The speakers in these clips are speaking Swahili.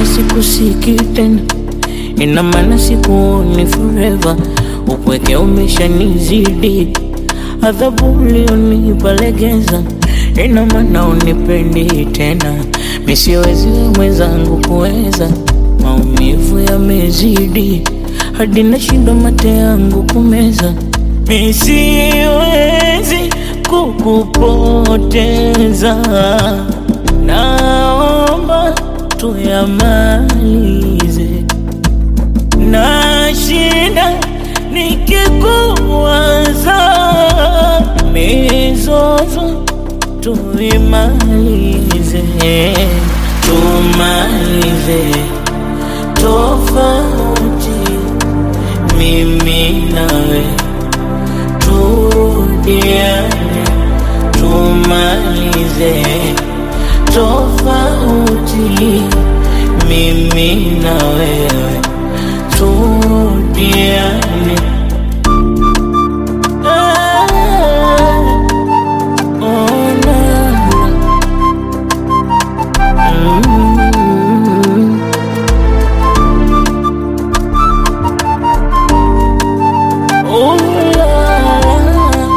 sikusiki tena, ina maana sikuoni forever. Upweke umeshanizidi, adhabu ulionipa legeza, ina maana unipendi tena. Mi siwezi mwenzangu kuweza, maumivu yamezidi hadi nashindwa mate yangu kumeza. Mi siwezi kukupoteza, naomba tuyamalize. Nashinda nikikuwaza, mizozo tuimalize, tumalize tofauti mimi nawe turudiane, tumalize tofauti mimi na wewe turudiane. Ah, oh, na, na. Mm. Oh, la, la.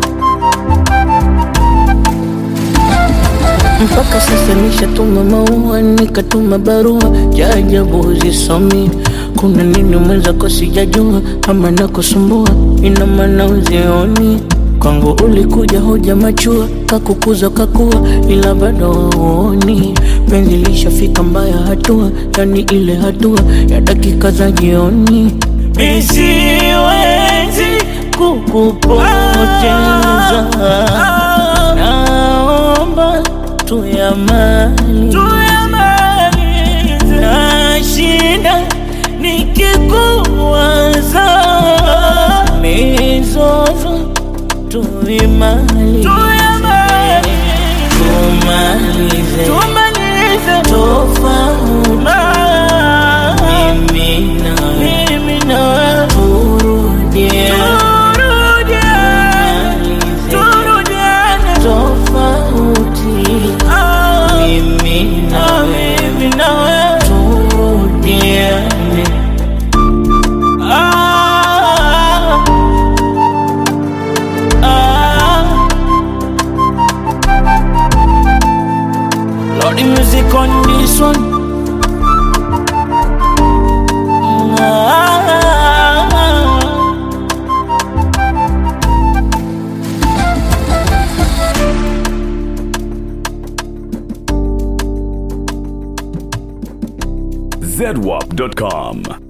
Mpaka sasa nishatuma maua, nikatuma barua, jajabu zisomi. Kuna nini mwenzako sijajua, ama nakusumbua, ina maana uzioni kwangu ulikuja hoja machua, kakukuza kakua, ila bado hauoni penzi lishafika mbaya hatua, yani ile hatua ya dakika za jioni. Mi siwezi kukupoteza, naomba tuyamalize. Nashinda nikikuwaza, mizozo tuimalize, tumalize tofauti mimi na wewe turudiane, tofauti mimi na wewe turudiane. Ah, ah. Lordy music on this one. Ah, zedwap.com.